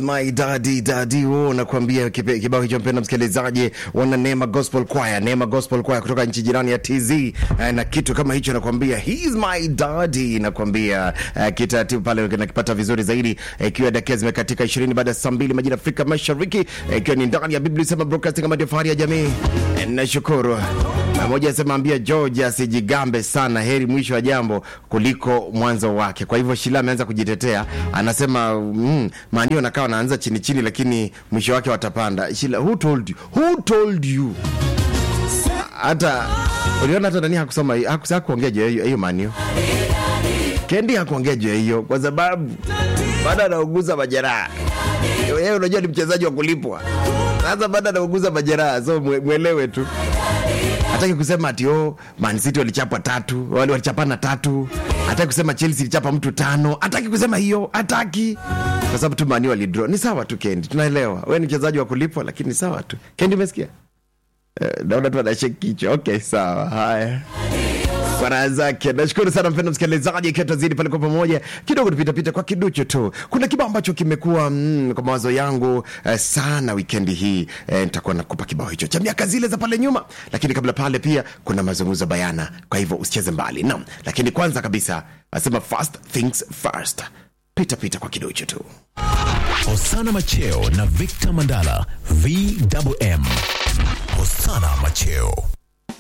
my daddy daddy wo nakwambia kipe- kibao hicho mpenda msikilizaji wana Neema Gospel Choir Neema Gospel Choir kutoka nchi jirani ya TZ eh, na kitu kama hicho nakwambia he's my daddy nakwambia eh, kitaratibu pale nakipata vizuri zaidi eh, ikiwa dakika zimekatika 20 baada ya saa mbili majira ya Afrika Mashariki eh, ikiwa ni ndani ya Biblia sema broadcasting kama ndio fahari ya jamii eh, nashukuru Na moja asema ambia George asijigambe sana, heri mwisho wa jambo kuliko mwanzo wake. Kwa hivyo Shila ameanza kujitetea, anasema mm, maanio nakaa wanaanza chini chini, lakini mwisho wake watapanda. Shila, who told you? Who told you? Hata uliona hata nani hakusoma hakus- hakuongea juu ya hiyo hiyo manio. Kendi hakuongea juu ya hiyo kwa sababu bado anauguza majeraha. Yeye unajua ni mchezaji wa kulipwa. Sasa bado anauguza majeraha, so mwe- mwelewe tu hataki kusema ati oh, Man City walichapa tatu wale walichapana tatu hataki kusema Chelsea ilichapa mtu tano hataki kusema hiyo hataki kwa sababu tu mani walidraw ni sawa tu Kendi tunaelewa wewe ni mchezaji wa kulipwa lakini sawa tu Kendi umesikia eh, naona tu anashake kichwa okay sawa haya kwa raha zake. Nashukuru sana mpendo msikilizaji, ikiwa tazidi pale kwa pamoja kidogo, tupitapita kwa kiduchu tu. Kuna kibao ambacho kimekuwa mm, kwa mawazo yangu eh, sana wikendi hii eh, nitakuwa nakupa kibao hicho cha miaka zile za pale nyuma, lakini kabla pale pia kuna mazungumzo bayana, kwa hivyo usicheze mbali naam. Lakini kwanza kabisa asema first things first, pita pita kwa kiduchu tu. Hosana Macheo na Victor Mandala VMM. Hosana Macheo